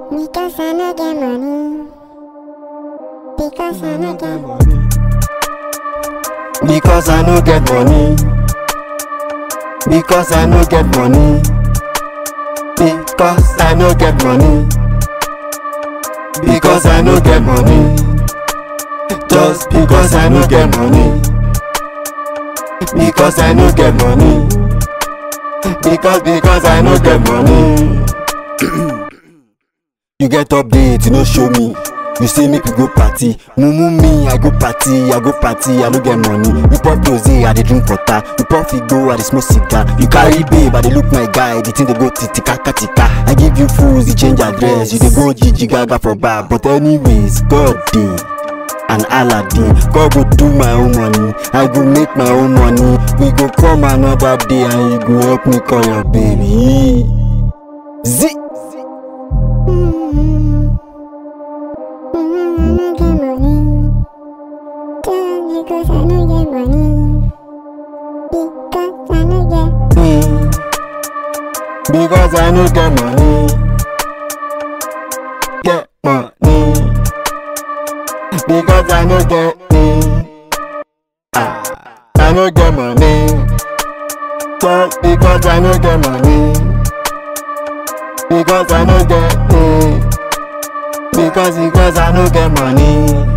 Because I no get money. Because I no get money. Because I no get money. Because I no get money. Because I no get money. Because I no get money. Just because I no get money. Because I no get money. Because because I no get money. you get update, you no show me. You say make we go party, mumu me, I go party, I go party, I no get money. You pop rose, I dey drink water. You pop figo, I dey smoke cigar. You carry babe, I dey look my guy, the thing dey go titika katika. I give you fools, you change address, you dey go Gigi Gaga for bar. But anyways, God dey. and aladdin god go do my own money i go make my own money we go come another day and you go help me call your baby zi Mm. Mm, I no get money. Just because I no get money. Because I no get. me because i no get money get money because i no get me ah i no get money just because i no get money because i no get me because because i no get money